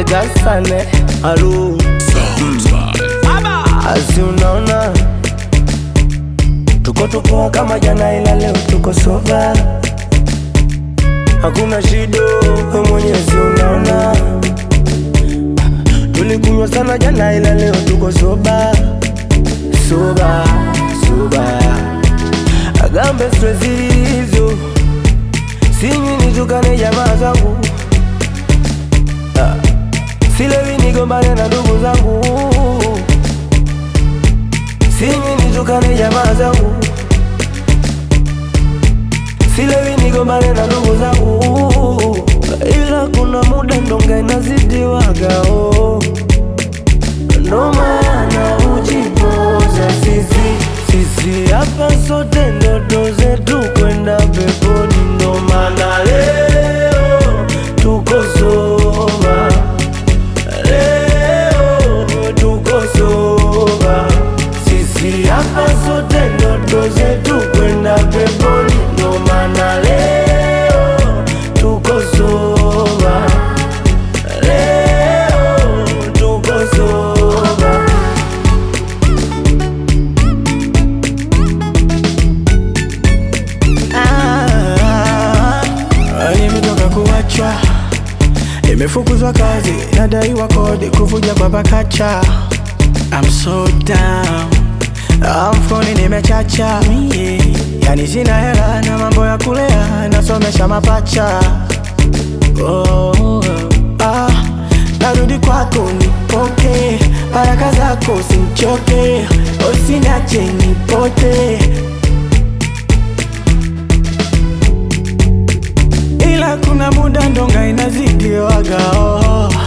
gasane alu asi unaona tuko tupoa kama jana ila leo tuko soba hakuna shida we mwenyezi unaona tulikunywa sana jana ila leo tuko soba soba soba agambe stress hizo sinywi nitukane jamaa zangu Ah, silewi nigombane na ndugu zangu sinywi nitukane jamaa zangu silewi nigombane na ndugu zangu ila kuna muda ndonga inazidiwagao ndo maana ujipoza sisi sisi hapa sote ndoto zetu kwenda peponi ndo maana leo tuko soba leo tuko soba sisi hapa sote ndoto zetu kwenda peponi ndo maana leo tuko soba leo tuko soba Ah, nimetoka kuachwa, nimefukuzwa kazi, nadaiwa kodi, kuvuja kwa pakacha. I'm so down, Ah, mfukoni nimechacha, yeah. Yani sina hela na mambo ya kulea, nasomesha mapacha. Oh, ah, narudi kwako nipoke, baraka zako simchoke, usiniache nipote. ila kuna muda ndonga inazidiwaga oh.